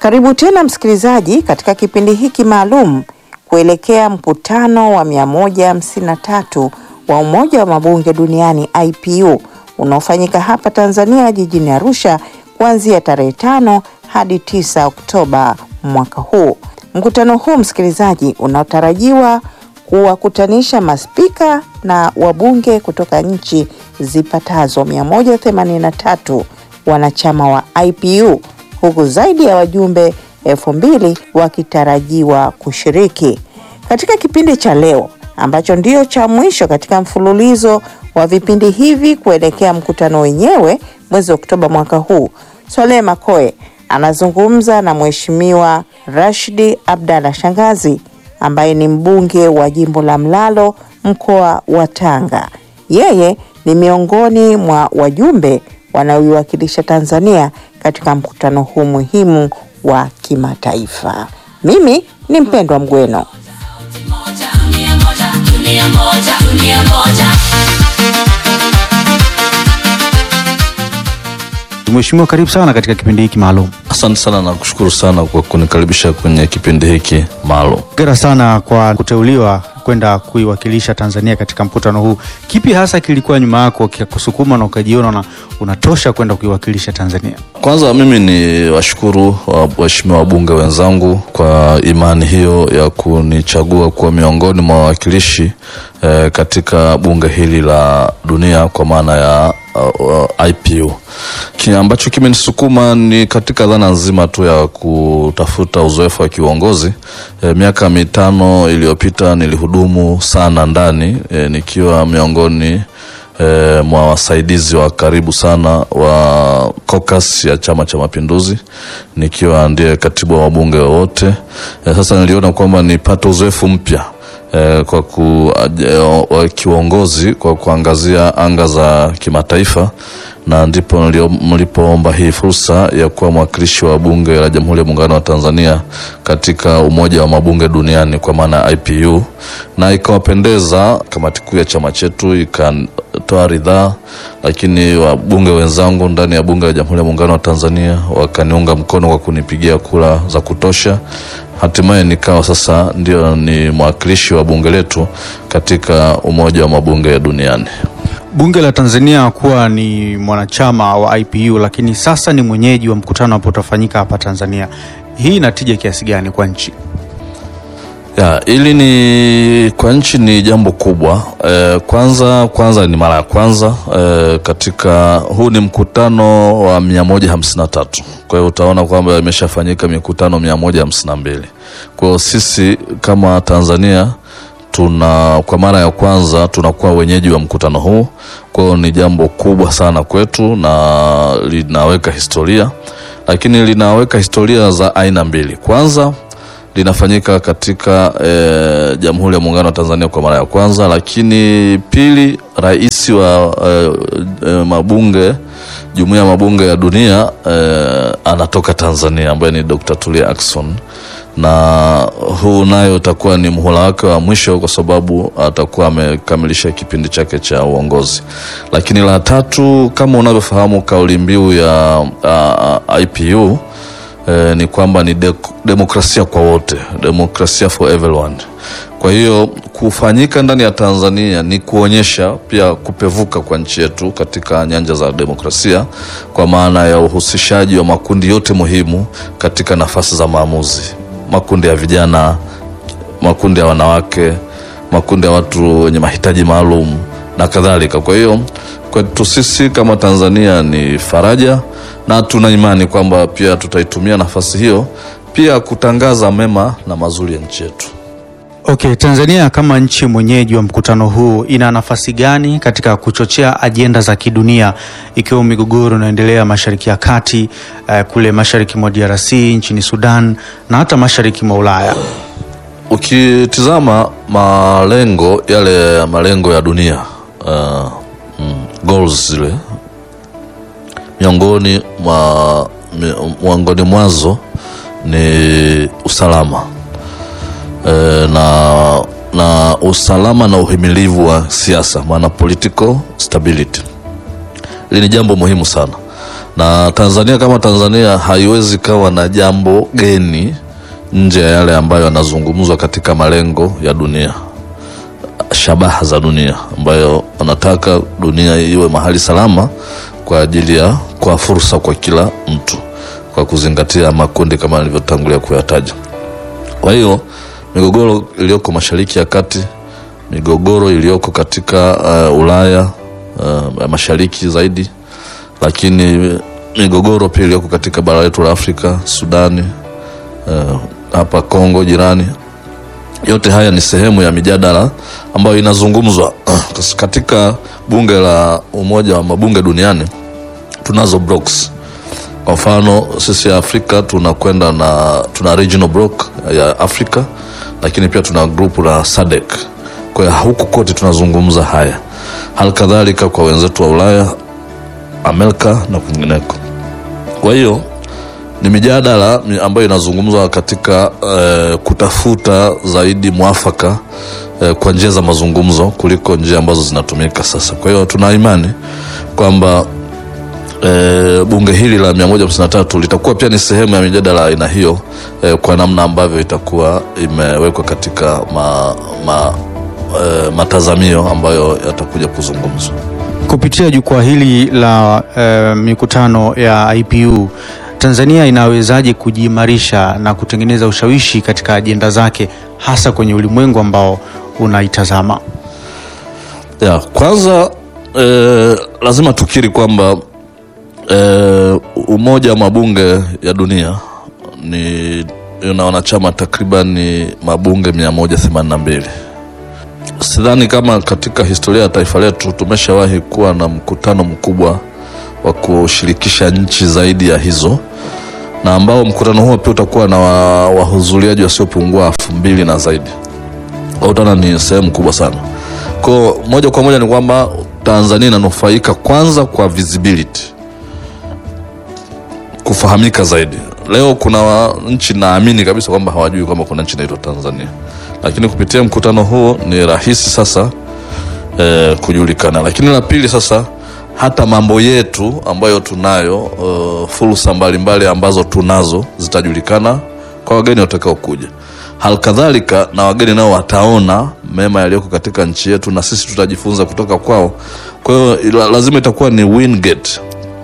Karibu tena msikilizaji katika kipindi hiki maalum kuelekea mkutano wa 153 wa Umoja wa Mabunge Duniani IPU unaofanyika hapa Tanzania jijini Arusha kuanzia tarehe tano hadi 9 Oktoba mwaka huu. Mkutano huu msikilizaji, unaotarajiwa kuwakutanisha maspika na wabunge kutoka nchi zipatazo 183 wanachama wa IPU huku zaidi ya wajumbe elfu mbili wakitarajiwa kushiriki katika kipindi cha leo ambacho ndio cha mwisho katika mfululizo wa vipindi hivi kuelekea mkutano wenyewe mwezi Oktoba mwaka huu. Swalehe Makoe anazungumza na Mheshimiwa Rashidi Abdalla Shangazi ambaye ni mbunge wa jimbo la Mlalo mkoa wa Tanga. Yeye ni miongoni mwa wajumbe wanaoiwakilisha Tanzania katika mkutano huu muhimu wa kimataifa. Mimi ni Mpendwa Mgweno. Mheshimiwa, karibu sana katika kipindi hiki maalum. Asante sana na kushukuru sana kwa kunikaribisha kwenye kipindi hiki maalum. Hongera sana kwa kuteuliwa kwenda kuiwakilisha Tanzania katika mkutano huu. Kipi hasa kilikuwa nyuma yako kikakusukuma na ukajiona na unatosha kwenda kuiwakilisha Tanzania? Kwanza mimi ni washukuru waheshimiwa wabunge wenzangu kwa imani hiyo ya kunichagua kuwa miongoni mwa wawakilishi eh, katika bunge hili la dunia kwa maana ya uh, uh, IPU. Kile ambacho kimenisukuma ni katika dhana nzima tu ya kutafuta uzoefu wa kiuongozi. E, miaka mitano iliyopita nilihudumu sana ndani e, nikiwa miongoni e, mwa wasaidizi wa karibu sana wa caucus ya Chama cha Mapinduzi, nikiwa ndiye katibu wa wabunge wote. E, sasa niliona kwamba nipate uzoefu mpya E, kwa ku, e, kiuongozi kwa kuangazia anga za kimataifa na ndipo mlipoomba hii fursa ya kuwa mwakilishi wa bunge la Jamhuri ya Muungano wa Tanzania katika Umoja wa Mabunge Duniani kwa maana ya IPU, na ikawapendeza kamati kuu ya chama chetu ikatoa ridhaa, lakini wabunge wenzangu ndani ya bunge la Jamhuri ya Muungano wa Tanzania wakaniunga mkono kwa kunipigia kura za kutosha. Hatimaye nikawa sasa ndio ni mwakilishi wa bunge letu katika Umoja wa Mabunge Duniani. Bunge la Tanzania kuwa ni mwanachama wa IPU, lakini sasa ni mwenyeji wa mkutano ambao utafanyika hapa Tanzania. Hii inatija kiasi gani kwa nchi? Ya, ili ni kwa nchi ni jambo kubwa e, kwanza kwanza ni mara ya kwanza e, katika huu ni mkutano wa mia moja hamsini na tatu kwa hiyo utaona kwamba imeshafanyika mikutano mia moja hamsini na mbili kwa hiyo sisi kama Tanzania tuna kwa mara ya kwanza tunakuwa wenyeji wa mkutano huu. Kwa hiyo ni jambo kubwa sana kwetu na linaweka historia, lakini linaweka historia za aina mbili. Kwanza linafanyika katika e, Jamhuri ya Muungano wa Tanzania kwa mara ya kwanza, lakini pili, rais wa e, e, mabunge Jumuiya ya Mabunge ya Dunia e, anatoka Tanzania ambaye ni Dr. Tulia Ackson na huu nayo utakuwa ni muhula wake wa mwisho kwa sababu atakuwa amekamilisha kipindi chake cha uongozi. Lakini la tatu, kama unavyofahamu, kauli mbiu ya uh, IPU eh, ni kwamba ni de demokrasia kwa wote, demokrasia for everyone. Kwa hiyo kufanyika ndani ya Tanzania ni kuonyesha pia kupevuka kwa nchi yetu katika nyanja za demokrasia, kwa maana ya uhusishaji wa makundi yote muhimu katika nafasi za maamuzi makundi ya vijana, makundi ya wanawake, makundi ya watu wenye mahitaji maalum na kadhalika. Kwa hiyo kwetu sisi kama Tanzania ni faraja, na tuna imani kwamba pia tutaitumia nafasi hiyo pia kutangaza mema na mazuri ya nchi yetu. Okay, Tanzania kama nchi mwenyeji wa mkutano huu ina nafasi gani katika kuchochea ajenda za kidunia ikiwemo migogoro inayoendelea Mashariki ya Kati, uh, kule mashariki mwa DRC, nchini Sudan na hata mashariki mwa Ulaya? Ukitizama malengo yale malengo ya dunia uh, mm, goals zile miongoni mwa miongoni mwazo ni usalama e, na na usalama na uhimilivu wa siasa, maana political stability. Hili ni jambo muhimu sana, na Tanzania kama Tanzania haiwezi kawa na jambo geni nje ya yale ambayo yanazungumzwa katika malengo ya dunia, shabaha za dunia, ambayo wanataka dunia iwe mahali salama kwa ajili ya kwa fursa kwa kila mtu, kwa kuzingatia makundi kama nilivyotangulia kuyataja. Kwa hiyo migogoro iliyoko Mashariki ya Kati, migogoro iliyoko katika uh, Ulaya uh, mashariki zaidi, lakini migogoro pia iliyoko katika bara letu la Afrika, Sudani, uh, hapa Kongo jirani, yote haya ni sehemu ya mijadala ambayo inazungumzwa katika bunge la Umoja wa Mabunge Duniani. Tunazo blocks kwa mfano sisi ya Afrika tunakwenda na tuna regional block ya Afrika, lakini pia tuna grupu la SADC. Kwa hiyo huku kote tunazungumza haya, hali kadhalika kwa wenzetu wa Ulaya, Amerika na kwingineko. Kwa hiyo ni mijadala ambayo inazungumzwa katika eh, kutafuta zaidi mwafaka eh, kwa njia za mazungumzo kuliko njia ambazo zinatumika sasa. Kwa hiyo tuna imani kwamba E, bunge hili la 153 litakuwa pia ni sehemu ya mijadala aina hiyo e, kwa namna ambavyo itakuwa imewekwa katika ma, ma, e, matazamio ambayo yatakuja kuzungumzwa kupitia jukwaa hili la e, mikutano ya IPU. Tanzania inawezaje kujiimarisha na kutengeneza ushawishi katika ajenda zake hasa kwenye ulimwengu ambao unaitazama? Ya, kwanza e, lazima tukiri kwamba E, umoja wa mabunge ya dunia ni una wanachama takriban mabunge 182. Sidhani kama katika historia ya taifa letu tumeshawahi kuwa na mkutano mkubwa wa kushirikisha nchi zaidi ya hizo, na ambao mkutano huo pia utakuwa na wahudhuriaji wasiopungua elfu mbili na zaidi. Utaona ni sehemu kubwa sana. Kwa moja kwa moja ni kwamba Tanzania inanufaika kwanza kwa visibility kufahamika zaidi. Leo kuna nchi naamini kabisa kwamba hawajui kwamba kuna nchi inaitwa Tanzania, lakini kupitia mkutano huo ni rahisi sasa eh, kujulikana. Lakini la pili sasa, hata mambo yetu ambayo tunayo uh, fursa mbalimbali ambazo tunazo zitajulikana kwa wageni watakao kuja. Halikadhalika na wageni nao wataona mema yaliyoko katika nchi yetu na sisi tutajifunza kutoka kwao. Kwa hiyo lazima itakuwa ni win get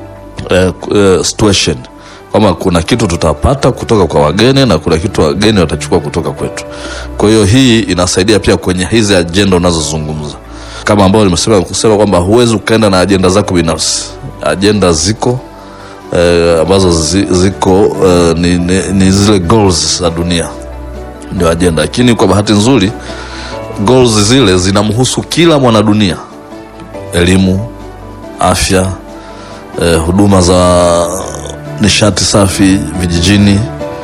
uh, uh, situation kwamba kuna kitu tutapata kutoka kwa wageni na kuna kitu wageni watachukua kutoka kwetu. Kwa hiyo hii inasaidia pia kwenye hizi ajenda unazozungumza, kama ambao nimesema kusema kwamba huwezi ukaenda na ajenda zako binafsi. Ajenda ziko eh, ambazo zi, ziko eh, ni, ni, ni zile goals za dunia ndio ajenda, lakini kwa bahati nzuri goals zile zinamhusu kila mwanadunia: elimu, afya, eh, huduma za nishati safi vijijini,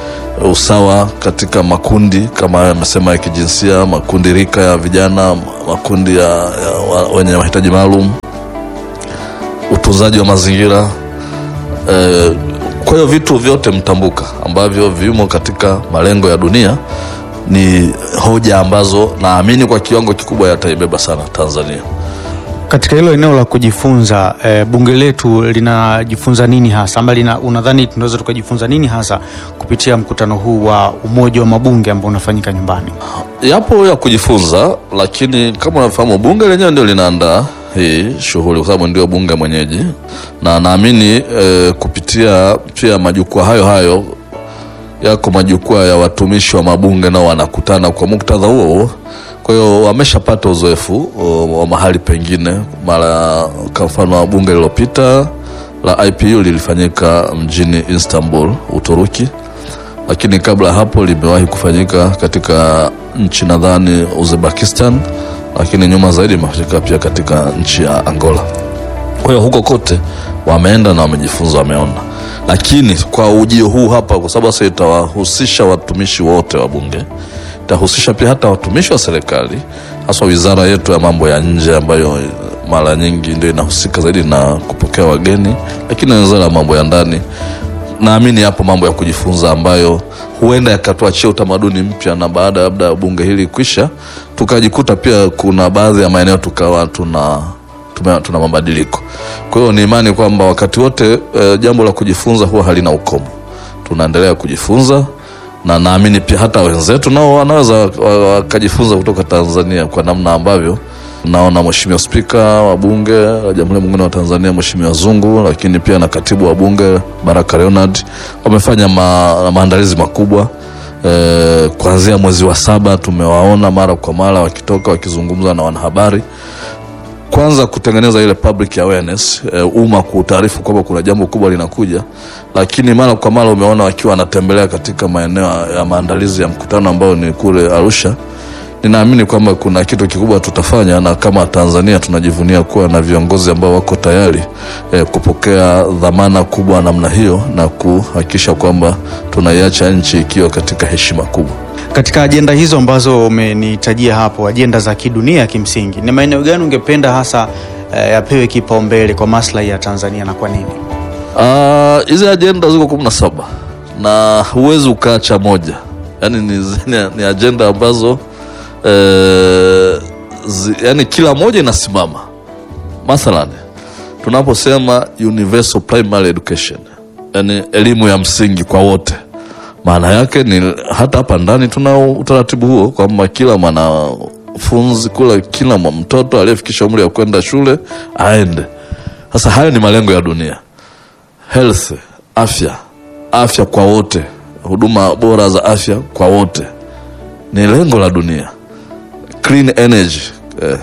usawa katika makundi kama hayo yamesema ya kijinsia, makundi rika ya vijana, makundi ya, ya wenye mahitaji maalum, utunzaji wa mazingira e, kwa hiyo vitu vyote mtambuka ambavyo vimo katika malengo ya dunia ni hoja ambazo naamini kwa kiwango kikubwa yataibeba sana Tanzania. Katika hilo eneo la kujifunza e, bunge letu linajifunza nini hasa ama lina, unadhani tunaweza tukajifunza nini hasa kupitia mkutano huu wa umoja wa mabunge ambao unafanyika nyumbani? Yapo ya kujifunza, lakini kama unafahamu bunge lenyewe ndio linaandaa hii shughuli kwa sababu ndio bunge mwenyeji, na naamini e, kupitia pia majukwaa hayo hayo yako majukwaa ya watumishi wa mabunge nao wanakutana kwa muktadha huo kwa hiyo wameshapata uzoefu wa mahali pengine. Mara kwa mfano wa bunge lililopita la IPU lilifanyika mjini Istanbul, Uturuki, lakini kabla hapo limewahi kufanyika katika nchi nadhani Uzbekistan, lakini nyuma zaidi imefanyika pia katika nchi ya Angola. Kwa hiyo huko kote wameenda na wamejifunza, wameona. Lakini kwa ujio huu hapa, kwa sababu sasa itawahusisha watumishi wote wa bunge itahusisha pia hata watumishi wa serikali haswa wizara yetu ya mambo ya nje ambayo mara nyingi ndio inahusika zaidi na kupokea wageni, lakini na wizara ya mambo ya ndani. Naamini hapo mambo ya kujifunza ambayo huenda yakatuachia utamaduni mpya, na baada labda bunge hili kwisha, tukajikuta pia kuna baadhi ya maeneo tukawa tuna tume, tuna mabadiliko. Kwa hiyo ni imani kwamba wakati wote e, jambo la kujifunza huwa halina ukomo. Tunaendelea kujifunza na naamini pia hata wenzetu nao wanaweza wakajifunza kutoka Tanzania kwa namna ambavyo naona Mheshimiwa Spika wa Bunge la Jamhuri ya Muungano wa Tanzania Mheshimiwa Zungu, lakini pia na katibu wa Bunge Baraka Leonard wamefanya ma, maandalizi makubwa e, kuanzia mwezi wa saba tumewaona mara kwa mara wakitoka wakizungumza na wanahabari kwanza kutengeneza ile public awareness e, umma kuutaarifu kwamba kuna jambo kubwa linakuja, lakini mara kwa mara umeona wakiwa wanatembelea katika maeneo ya maandalizi ya mkutano ambao ni kule Arusha. Ninaamini kwamba kuna kitu kikubwa tutafanya, na kama Tanzania tunajivunia kuwa na viongozi ambao wako tayari e, kupokea dhamana kubwa namna hiyo na kuhakikisha kwamba tunaiacha nchi ikiwa katika heshima kubwa. Katika ajenda hizo ambazo umenitajia hapo, ajenda za kidunia, kimsingi ni maeneo gani ungependa hasa eh, yapewe kipaumbele kwa maslahi ya Tanzania na kwa nini? hizi uh, ajenda ziko kumi na saba na huwezi ukaacha moja, yaani ni, ni, ni ajenda ambazo eh, zi, yani kila moja inasimama. Mathalan, tunaposema universal primary education, yani elimu ya msingi kwa wote maana yake ni hata hapa ndani tuna utaratibu huo kwamba kila mwanafunzi kula kila mtoto aliyefikisha umri wa kwenda shule aende. Sasa hayo ni malengo ya dunia, health, afya, afya kwa wote, huduma bora za afya kwa wote ni lengo la dunia. Clean energy, eh,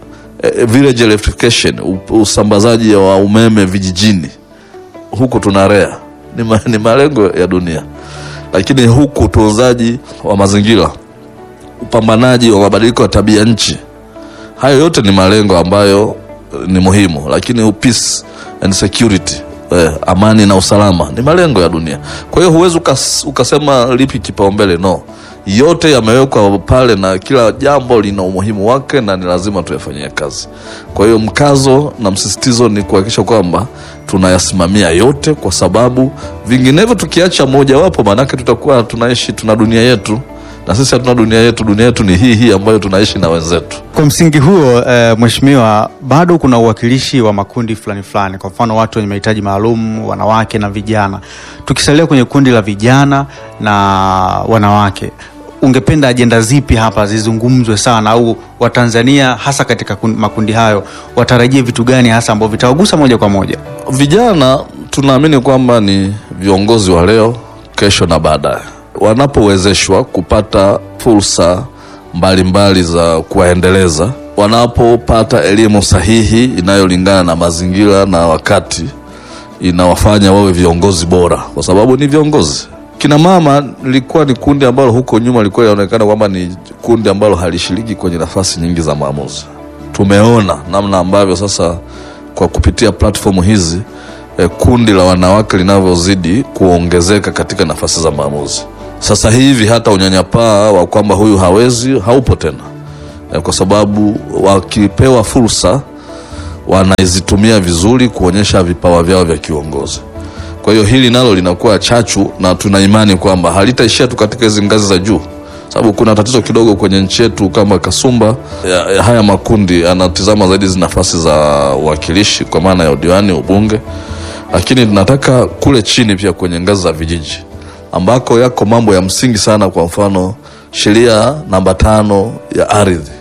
eh, village electrification, usambazaji wa umeme vijijini, huku tunarea ni, ma, ni malengo ya dunia lakini huku utunzaji wa mazingira, upambanaji wa mabadiliko ya tabia nchi, hayo yote ni malengo ambayo ni muhimu. Lakini peace and security, eh, amani na usalama ni malengo ya dunia. Kwa hiyo huwezi ukas, ukasema lipi kipaumbele, no, yote yamewekwa pale na kila jambo lina umuhimu wake na ni lazima tuyafanyie kazi. Kwa hiyo mkazo na msisitizo ni kuhakikisha kwamba tunayasimamia yote, kwa sababu vinginevyo tukiacha mojawapo, maanake tutakuwa tunaishi tuna dunia yetu na sisi hatuna dunia yetu. Dunia yetu ni hii hii ambayo tunaishi na wenzetu. Kwa msingi huo e, mheshimiwa, bado kuna uwakilishi wa makundi fulani fulani, kwa mfano watu wenye mahitaji maalum, wanawake na vijana. Tukisalia kwenye kundi la vijana na wanawake, ungependa ajenda zipi hapa zizungumzwe sana, au Watanzania hasa katika makundi hayo watarajie vitu gani hasa ambavyo vitawagusa moja kwa moja? Vijana tunaamini kwamba ni viongozi wa leo, kesho na baadaye wanapowezeshwa kupata fursa mbalimbali za kuwaendeleza, wanapopata elimu sahihi inayolingana na mazingira na wakati, inawafanya wawe viongozi bora, kwa sababu ni viongozi. Kina mama lilikuwa ni kundi ambalo huko nyuma lilikuwa linaonekana kwamba ni kundi ambalo halishiriki kwenye nafasi nyingi za maamuzi. Tumeona namna ambavyo sasa kwa kupitia platform hizi eh, kundi la wanawake linavyozidi kuongezeka katika nafasi za maamuzi. Sasa hivi hata unyanyapaa wa kwamba huyu hawezi haupo tena eh, kwa sababu wakipewa fursa wanaizitumia vizuri kuonyesha vipawa vyao vya kiuongozi. Kwa hiyo hili nalo linakuwa chachu na tuna imani kwamba halitaishia tu katika hizi ngazi za juu, sababu kuna tatizo kidogo kwenye nchi yetu kama kasumba ya, ya haya makundi anatizama zaidi hizi nafasi za uwakilishi kwa maana ya udiwani, ubunge, lakini tunataka kule chini pia kwenye ngazi za vijiji ambako yako mambo ya msingi sana. Kwa mfano sheria namba tano ya ardhi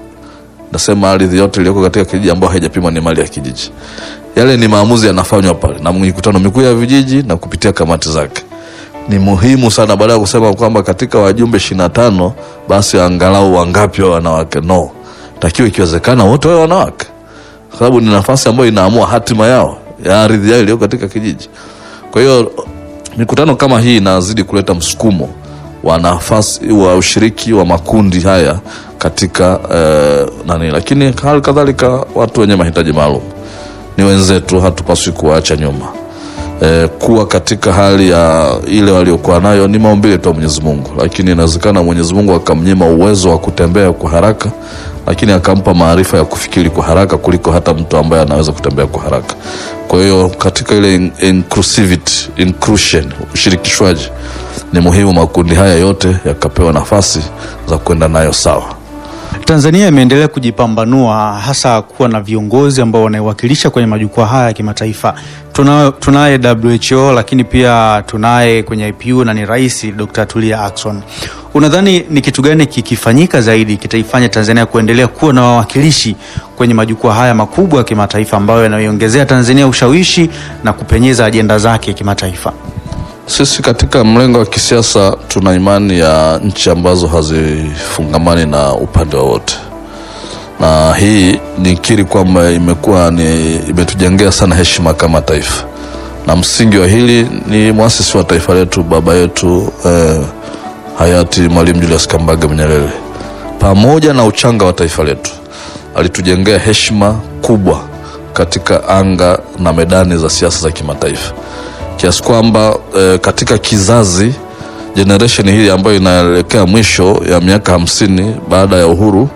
nasema ardhi yote iliyoko katika kijiji ambayo haijapimwa ni mali ya kijiji. Yale ni maamuzi yanafanywa pale na mikutano mikuu ya vijiji na kupitia kamati zake. Ni muhimu sana, baada ya kusema kwamba katika wajumbe ishirini na tano basi angalau wangapi wa wanawake. No, takiwa ikiwezekana wote wawe wanawake, kwa sababu ni nafasi ambayo inaamua hatima yao ya ardhi yao iliyoko katika kijiji. Kwa hiyo mikutano kama hii inazidi kuleta msukumo wa nafasi wa ushiriki wa makundi haya katika eh, nani, lakini hali kadhalika watu wenye mahitaji maalum ni wenzetu, hatupaswi kuwaacha nyuma. E, kuwa katika hali ya ile waliokuwa nayo ni maumbile tu Mwenyezi Mungu, lakini inawezekana Mwenyezi Mungu akamnyima uwezo wa kutembea kwa haraka, lakini akampa maarifa ya kufikiri kwa haraka kuliko hata mtu ambaye anaweza kutembea kwa haraka. Kwa hiyo katika ile inclusivity, inclusion, ushirikishwaji ni muhimu, makundi haya yote yakapewa nafasi za kwenda nayo sawa. Tanzania imeendelea kujipambanua hasa kuwa na viongozi ambao wanaiwakilisha kwenye majukwaa haya ya kimataifa. Tuna- Tunaye WHO lakini pia tunaye kwenye IPU na ni Rais Dr. Tulia Ackson. Unadhani ni kitu gani kikifanyika zaidi kitaifanya Tanzania kuendelea kuwa na wawakilishi kwenye majukwaa haya makubwa ya kimataifa ambayo yanaiongezea Tanzania ushawishi na kupenyeza ajenda zake kimataifa? Sisi katika mlengo wa kisiasa tuna imani ya nchi ambazo hazifungamani na upande wowote, na hii nikiri kwamba imekuwa ni imetujengea sana heshima kama taifa, na msingi wa hili ni mwasisi wa taifa letu, baba yetu eh, hayati Mwalimu Julius Kambarage Nyerere, pamoja na uchanga wa taifa letu, alitujengea heshima kubwa katika anga na medani za siasa za kimataifa kiasi kwamba eh, katika kizazi generation hili ambayo inaelekea mwisho ya miaka hamsini baada ya uhuru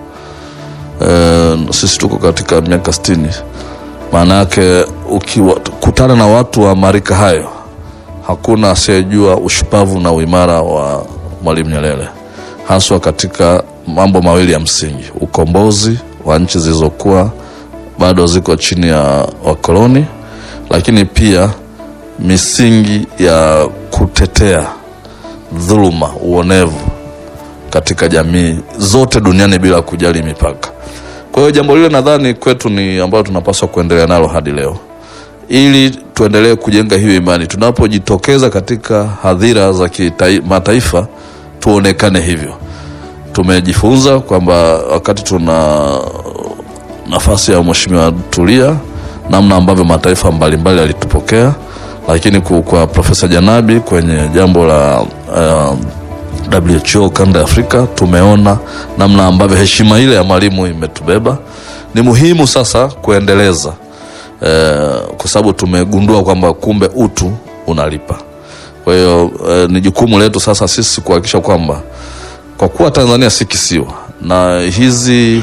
eh, sisi tuko katika miaka sitini. Maana yake ukikutana na watu wa marika hayo, hakuna asiyejua ushupavu na uimara wa Mwalimu Nyerere, haswa katika mambo mawili ya msingi: ukombozi wa nchi zilizokuwa bado ziko chini ya wakoloni, lakini pia misingi ya kutetea dhuluma, uonevu katika jamii zote duniani bila kujali mipaka. Kwa hiyo jambo lile nadhani kwetu ni ambayo tunapaswa kuendelea nalo hadi leo, ili tuendelee kujenga hiyo imani. Tunapojitokeza katika hadhira za kimataifa, tuonekane hivyo. Tumejifunza kwamba wakati tuna nafasi ya Mheshimiwa Tulia, namna ambavyo mataifa mbalimbali yalitupokea lakini ku- kwa Profesa Janabi kwenye jambo la uh, WHO kanda ya Afrika tumeona namna ambavyo heshima ile ya mwalimu imetubeba. Ni muhimu sasa kuendeleza eh, kwa sababu tumegundua kwamba kumbe utu unalipa. Kwa hiyo eh, ni jukumu letu sasa sisi kuhakikisha kwamba kwa kuwa Tanzania si kisiwa na hizi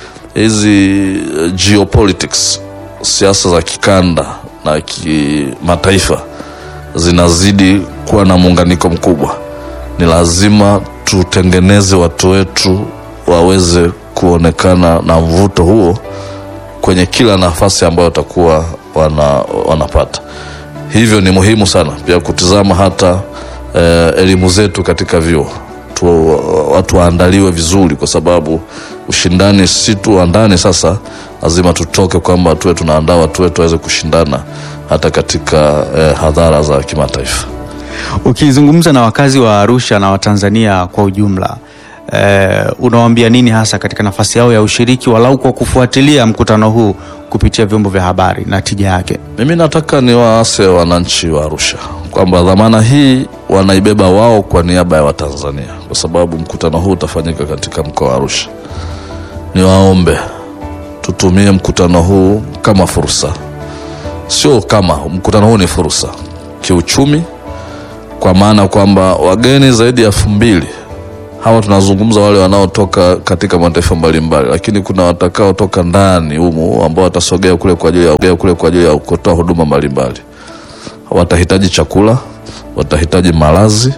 hizi eh, geopolitics siasa za kikanda na kimataifa zinazidi kuwa na muunganiko mkubwa, ni lazima tutengeneze watu wetu waweze kuonekana na mvuto huo kwenye kila nafasi ambayo watakuwa wana, wanapata. Hivyo ni muhimu sana pia kutizama hata eh, elimu zetu katika vyuo tu, watu waandaliwe vizuri, kwa sababu ushindani si tu wa ndani. Sasa lazima tutoke kwamba tuwe tunaandaa watu wetu waweze kushindana hata katika eh, hadhara za kimataifa. Ukizungumza na wakazi wa Arusha na Watanzania kwa ujumla eh, unawaambia nini hasa katika nafasi yao ya ushiriki walau kwa kufuatilia mkutano huu kupitia vyombo vya habari na tija yake? Mimi nataka niwaase wananchi wa Arusha kwamba dhamana hii wanaibeba wao kwa niaba ya Watanzania, kwa sababu mkutano huu utafanyika katika mkoa wa Arusha. Niwaombe tutumie mkutano huu kama fursa, sio kama mkutano huu ni fursa kiuchumi, kwa maana kwamba wageni zaidi ya elfu mbili hawa tunazungumza wale wanaotoka katika mataifa mbalimbali, lakini kuna watakaotoka ndani humu ambao watasogea kule kwa ajili ya kule kwa ajili ya kutoa huduma mbalimbali. Watahitaji chakula, watahitaji malazi,